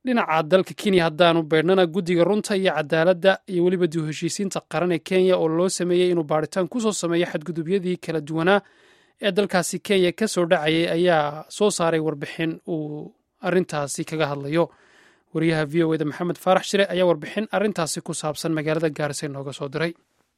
dhinaca dalka kenya haddaanu beedhnana guddiga runta iyo cadaaladda iyo weliba dib heshiisiinta qaran ee kenya oo loo sameeyey inuu baadhitaan kusoo sameeyo xadgudubyadii kala duwanaa ee dalkaasi kenya ka soo dhacayay ayaa soo saaray warbixin uu arrintaasi kaga hadlayo wariyaha v o eda maxamed faarax shire ayaa warbixin arrintaasi ku saabsan magaalada gaarisa nooga soo diray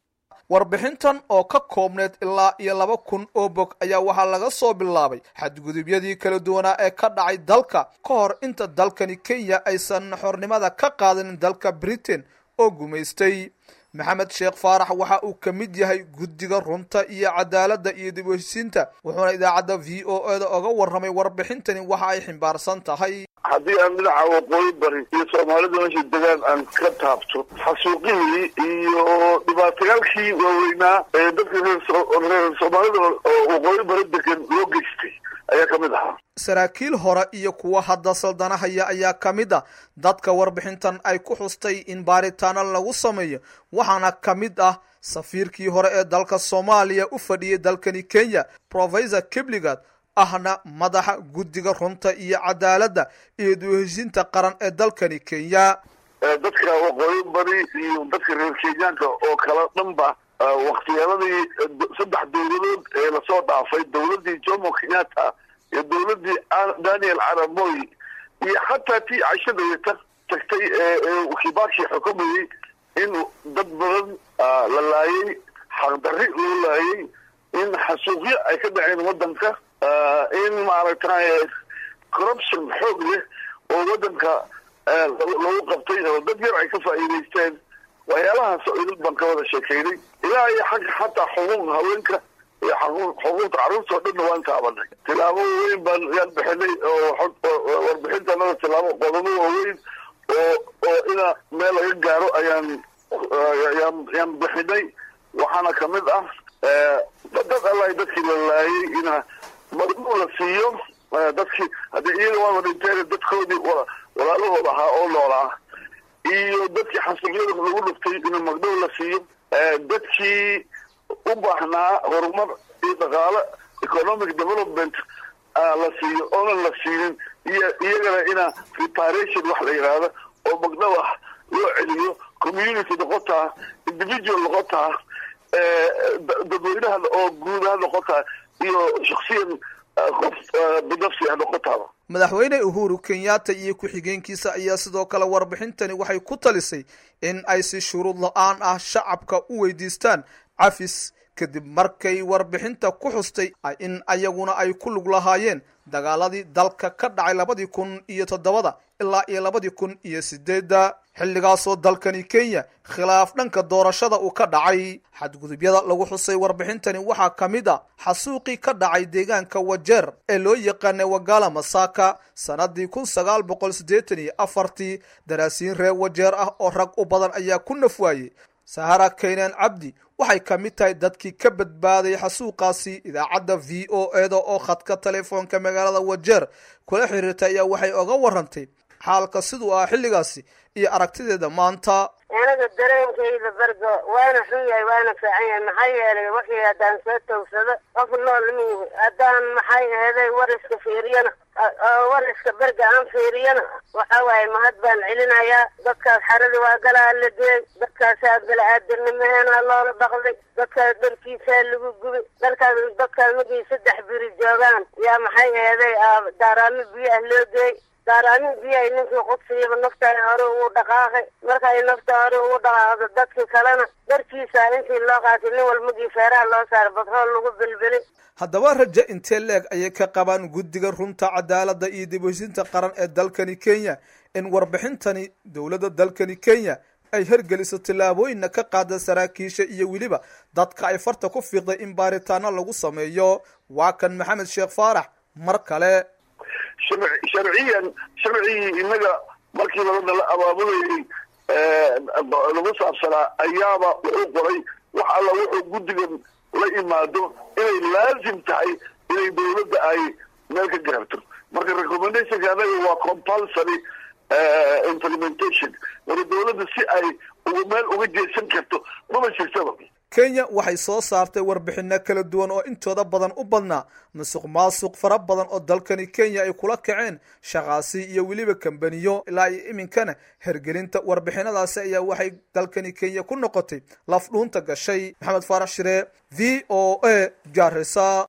warbixintan oo ka koobneed ilaa iyo laba kun oo bog ayaa waxaa laga soo bilaabay xadgudubyadii kala duwanaa ee ka dhacay dalka ka hor inta dalkani kenya aysan xornimada ka qaadanin dalka britain oo gumaystay maxamed sheekh faarax waxa uu ka mid yahay guddiga runta iyo cadaaladda iyo dib heshiisiinta wuxuuna idaacadda v o eda oga warramay warbixintani waxa ay ximbaarsan tahay haddii aan dhinaca waqooyi bari iyo soomaalida meesha degaan aan ka taabto xasuuqihii iyo dhibaatayaalkii waaweynaa ee dadka reer soomaalida oo waqooyi bari degan loo geystay ayaa ka mid ahaa saraakiil hore iyo kuwa hadda saldanahaya ayaa ka mid a dadka warbixintan ay ku xustay in baaritaano lagu sameeyo waxaana ka mid ah safiirkii hore ee dalka soomaaliya u fadhiyay dalkani kenya professor kibligat ahna madaxa guddiga runta iyo cadaaladda iyo duheshinta qaran ee dalkani kenya dadka waqooyi bari iyo dadka reer kenyaanka oo kala dhanba waktiyaaladii saddex dowladood ee lasoo dhaafay dowladdii jomo kenyatta iyo dowladdii daniel caramoy iyo xataa tii cashadayta tagtay ee kibaki xukumayey in dad badan la laayay xaqdarri loo laayay in xasuuqyo ay ka dhaceen waddanka in maaragtay corruption xoog leh oo waddanka lagu qabtay oo dad yar ay ka faa'iidaysteen waxyaalahaas oo idil baan ka wada sheekeynay ilaa iyo xagga xataa xuquuqda haweenka iyo xuquuqda carruurta oo dhanna waan taabanay tilaabo waaweyn baan yaan bixinay oo warbixintanada tilaabo qodobo waaweyn oo oo ina meel laga gaaro ayaan yaan yaan bixinay waxaana kamid ah dad alla dadkii la laayay ina magduu la siiyo dadkii haddii iyaga waaba dhinteen dadkoodii walaalahooda ahaa oo noolaa iyo dadkii xasuuqyada lagu dhuftay ina magdhow la siiyo dadkii u baahnaa horumar iyo dhaqaale economic development la siiyo oonan la siinin iyo iyagana ina reparation wax la yidhaahdo oo magdhow ah loo celiyo community noqotaa individual noqotaa dadweynaha oo guud ha noqotaa iyo shaksiyan qof binafsi ha noqotaaba madaxweyne uhuru kenyatta iyo ku-xigeenkiisa ayaa sidoo kale warbixintani waxay ku talisay in ay si shuruud la-aan ah shacabka u weydiistaan cafis kadib markay warbixinta ku xustay in ayaguna ay ku lug lahaayeen dagaaladii dalka ka dhacay labadii kun iyo toddobada ilaa iyo labadii kun iyo sideedda xilligaasoo dalkani kenya khilaaf dhanka doorashada uu ka dhacay xadgudubyada lagu xusay warbixintani waxaa ka mid a xasuuqii ka dhacay deegaanka wajeer ee loo yaqaanay wagala masaka sanadii kun sagaal boqol siddeetan iyo afartii daraasiin reer wajeer ah oo rag u badan ayaa ku nafwaayey sahara kaynaan cabdi waxay ka mid tahay dadkii ka badbaaday xasuuqaasi idaacadda v o eda oo khadka telefoonka magaalada wajeer kula xiriirtay ayaa waxay oga warantay xaalka siduu ah xilligaasi iyo aragtideeda maanta aniga dareenkayda bargo waana xun yahay waana fiican yahay maxaa yeelay wixii haddaan soo towsado qof nool miihi haddaan maxay aheeday war iska fiiriyana war iska berga aan fiiriyana waxa waaye mahad baan celinayaa dadkaas xaradi waa galaa la geey dadkaasaa bala-aadamnimaheena loola dhaqday dadkaas dharkiisaa lagu gubay dalkaas dadkaas magii saddex biri joogaan yaa maxay aheeday daaraamo biyo ah loo geey daaraami biyahay ninkii qudsiiba nafta hore ugu dhaqaaqay markay nafta hore ugu dhaqaaqdo dadkii kalena darkiisa intii loo qaatay nin walmagii feeraha loo saaray batrool lagu bilbilay haddaba rajo intee leeg ayay ka qabaan guddiga runta cadaaladda iyo dibheshinta qaran ee dalkani kenya in warbixintani dowladda dalkani kenya ay hergeliso tillaabooyinna ka qaada saraakiisha iyo weliba dadka ay farta ku fiiqday in baaritaano lagu sameeyo waa kan maxamed sheekh faarax mar kale sharciyan sharcigii inaga markii labada la abaabulayay lagu saabsanaa ayaaba wuxuu qoray wax alla wuxuu guddigan la imaado inay laazim tahay inay dawladda ay meel ka gaarto marka recommendationka anaga waa compulsory implementation marka dawladda si ay ugu meel uga jeesan karto maba jirtaba kenya waxay soo saartay warbixino kala duwan oo intooda badan u badnaa musuq maasuq fara badan oo dalkani kenya ay kula kaceen shaqaasi iyo weliba kambaniyo ilaa iyo iminkana hergelinta warbixinadaasi ayaa waxay dalkani kenya ku noqotay lafdhuunta gashay maxamed faarax shire v o a gaarisa